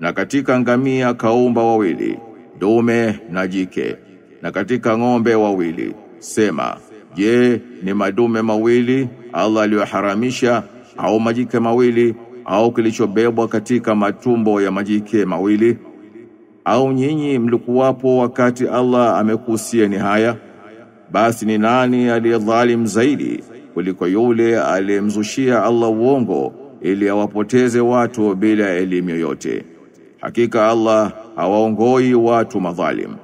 na katika ngamia kaumba wawili dume na jike na katika ng'ombe wawili sema je ni madume mawili Allah aliyoharamisha au majike mawili au kilichobebwa katika matumbo ya majike mawili au nyinyi mlikuwapo wakati Allah amekuhusieni haya basi ni nani aliyedhalim zaidi kuliko yule aliyemzushia Allah uongo ili awapoteze watu bila elimu yoyote hakika Allah hawaongoi watu madhalim